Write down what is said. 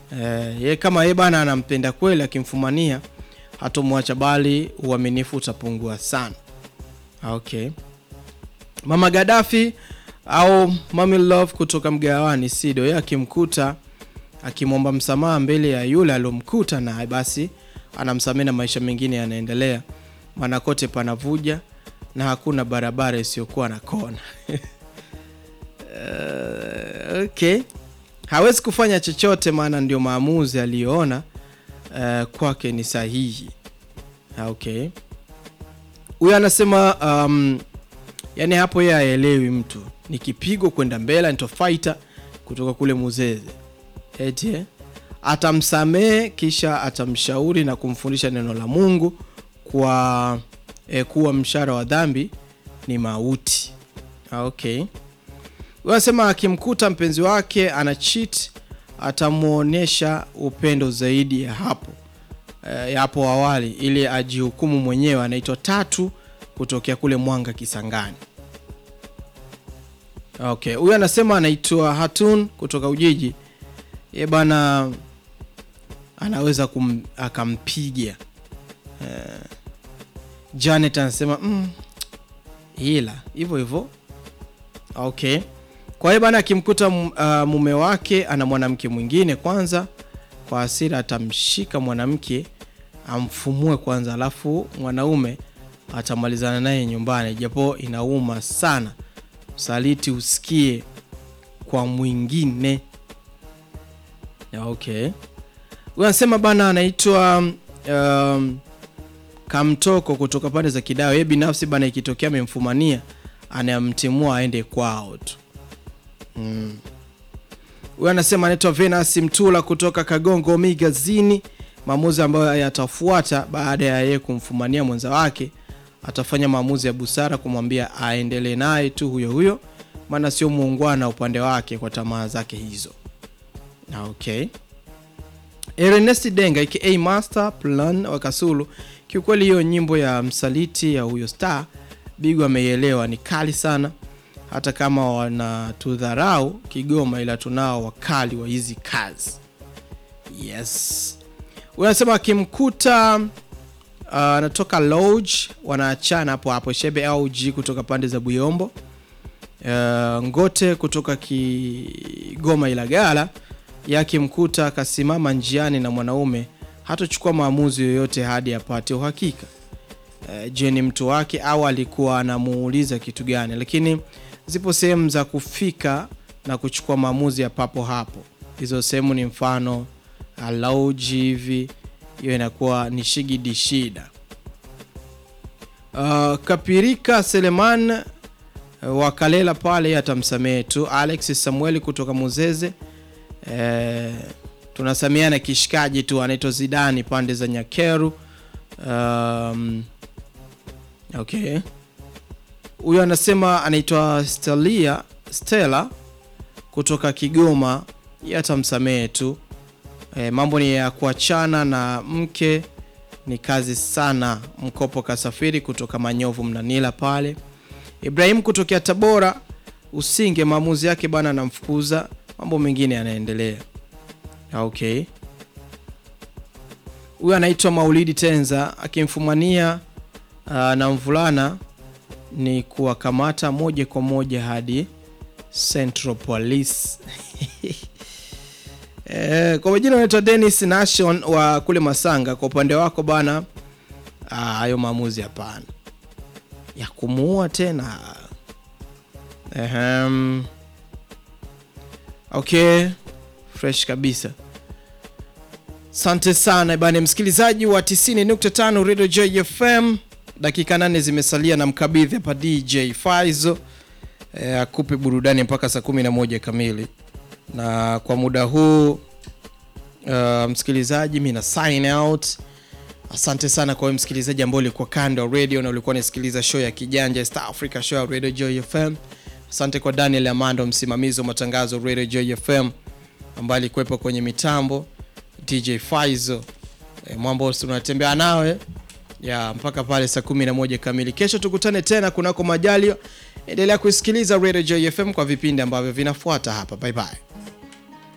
eh, ye kama ye bana anampenda kweli, akimfumania hatomwacha, bali uaminifu utapungua sana. Okay. Mama Gaddafi au Mami Love kutoka mgawani Sido, yeye akimkuta akimwomba msamaha mbele ya yule aliyomkuta, na basi anamsamehe na maisha mengine yanaendelea, maana kote panavuja na hakuna barabara isiyokuwa na kona. Uh, okay, hawezi kufanya chochote, maana ndio maamuzi aliyoona uh, kwake ni sahihi. Okay, huyo anasema um, yani hapo yeye haelewi mtu ni kipigo kwenda mbele nitofaita kutoka kule Muzeze eti eh, atamsamehe kisha atamshauri na kumfundisha neno la Mungu kwa eh, kuwa mshahara wa dhambi ni mauti. Okay, wanasema akimkuta mpenzi wake ana cheat atamwonyesha upendo zaidi ya hapo eh, ya hapo awali ili ajihukumu mwenyewe. Anaitwa Tatu kutokea kule Mwanga Kisangani. Okay, huyu anasema anaitwa Hatun kutoka Ujiji. Ye bana anaweza kum, akampiga eh. Janet anasema mm, ila hivyo hivyo. Okay, kwa hiyo bana akimkuta uh, mume wake ana mwanamke mwingine, kwanza kwa hasira atamshika mwanamke amfumue kwanza, alafu mwanaume atamalizana naye nyumbani, japo inauma sana usaliti usikie kwa mwingine. Okay, huyu anasema bana anaitwa um, Kamtoko kutoka pande za Kidao. Yeye binafsi bana, ikitokea amemfumania anamtimua aende kwao tu. Huyu mm. anasema anaitwa Venus Mtula kutoka Kagongo Migazini. Maamuzi ambayo yatafuata baada ya yeye kumfumania mwenza wake atafanya maamuzi ya busara kumwambia aendelee naye tu huyo huyo, maana sio muungwana upande wake kwa tamaa zake hizo. Okay, Ernest Denga aka Master Plan wa Kasulu, kiukweli hiyo nyimbo ya msaliti ya huyo star Bigo ameielewa, ni kali sana, hata kama wanatudharau Kigoma, ila tunao wakali wa hizi kazi. Yes, unasema akimkuta anatoka uh, Lodge wanaachana hapo hapo. Shebe au G kutoka pande za Buyombo, uh, Ngote kutoka Kigoma Ilagala yake mkuta akasimama njiani na mwanaume hatochukua maamuzi yoyote hadi apate uhakika. Uh, je, ni mtu wake au alikuwa anamuuliza kitu gani? Lakini zipo sehemu za kufika na kuchukua maamuzi ya papo hapo. Hizo sehemu ni mfano uh, Lodge hivi hiyo inakuwa ni shigidi shida. Uh, Kapirika Seleman uh, wa Kalela pale atamsamehe tu. Alex Samueli kutoka Muzeze uh, tunasamiana kishikaji tu, anaitwa Zidani pande za Nyakeru. Um, okay, huyo anasema anaitwa Stelia Stella kutoka Kigoma, yeye atamsamehe tu. E, mambo ni ya kuachana na mke ni kazi sana. Mkopo kasafiri kutoka Manyovu Mnanila pale. Ibrahim kutokea Tabora Usinge, maamuzi yake bana, anamfukuza, mambo mengine yanaendelea. Okay, huyu anaitwa Maulidi Tenza akimfumania uh, na mvulana ni kuwakamata moja kwa moja hadi Central Police Eh, kwa majina unaitwa Dennis Nation wa kule Masanga. Kwa upande wako bana, hayo maamuzi hapana ya kumuua tena. Ehem. Okay, fresh kabisa. Asante sana bana, msikilizaji wa 90.5 Radio Joy FM. Dakika nane zimesalia na mkabidhi hapa DJ Faizo eh, akupe burudani mpaka saa 11 kamili na kwa muda huu uh, msikilizaji, mi na sign out. Asante sana kwa wewe msikilizaji ambao ulikuwa kando ya radio na ulikuwa unasikiliza show ya Kijanja Star Africa show ya Radio Joy FM. Asante kwa Daniel Amando, msimamizi wa matangazo Radio Joy FM, ambaye alikuwepo kwenye mitambo, DJ Faizo e, mwambo tunatembea nawe ya mpaka pale saa 11 kamili. Kesho tukutane tena kunako majalio. Endelea kusikiliza Radio Joy FM kwa vipindi ambavyo vinafuata hapa. Bye bye.